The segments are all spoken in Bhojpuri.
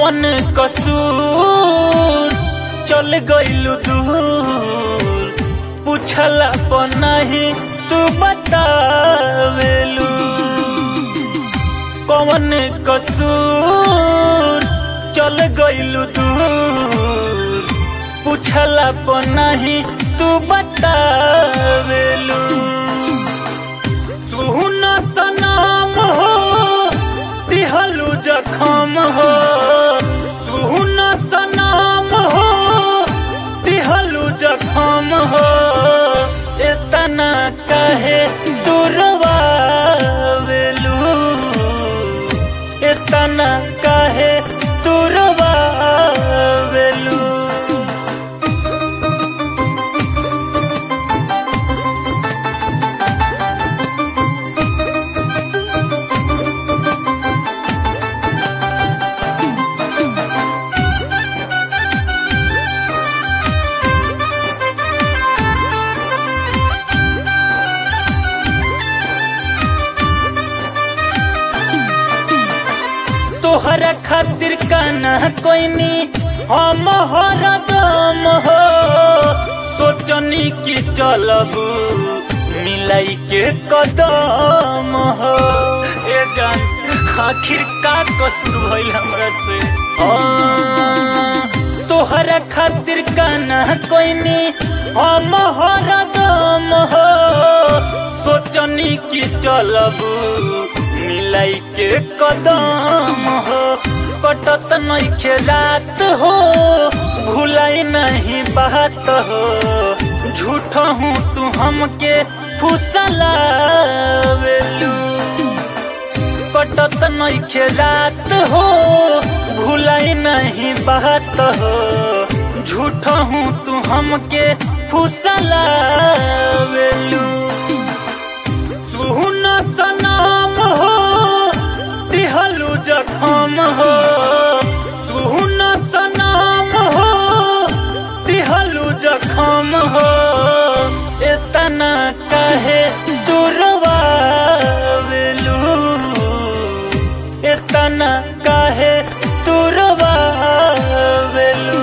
कौन कसूर चल गइलू दूर पूछला पर नहीं तू बतावेलू कौन कसूर चल गइलू दूर पूछला पर नहीं तू बतावेलू तू न सनाम हो दिहलू जखम हो तू न सनाम हो दिहलू जखम हो इतना कहे तुरवावेलू इतना कहे तुरवावेलू तोहरा खातिर काना कोइनी हम हरदम हो सोचनी कि चलब मिलाई के कदम हो ए जान आखिर का कसूर भइल हमरा से हाँ, तोहरा खातिर काना कोइनी हम हरदम हो सोचनी कि चलब मिलाई के कदम हो कटत नहीं खेलात हो भूलाई नहीं बात हो झूठ हूँ तू हमके फुसलावेलू कटत नहीं खेलात हो भूलाई नहीं बात हो झूठ हूँ तू हमके फुसलावेलू तू न सनाम हो दिहलू जखम हो तू न सनाम हो दिहलू जखम हो इतना कहे तुरवावेलू इतना कहे तुरवावेलू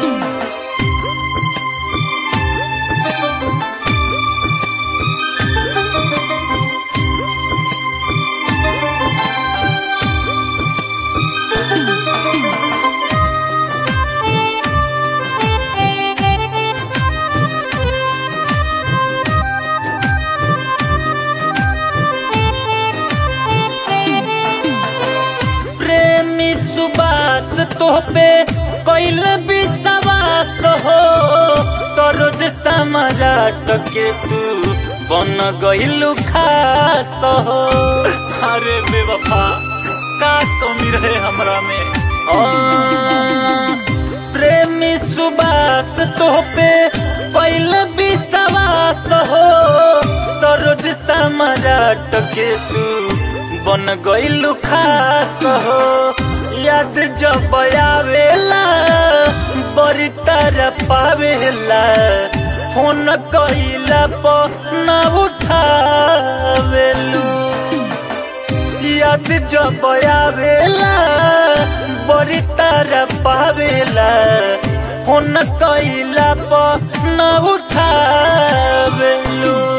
प्रेमी सुबास तोहपे कैल विश्वास हो तो रोज सम्राट के तू बन गइलू खास हो अरे बेवफा का कमी रहे हमरा में आ, प्रेमी सुबास तोहपे कैल विश्वास हो तो रोज सम्राट के तू बन गइलू खास हो याद जब आवेला बड़ी तरह पावेला फोन कइला पर न उठावेलू याद जब आवेला बड़ी तरह पावेला फोन कइला पर न उठावेलू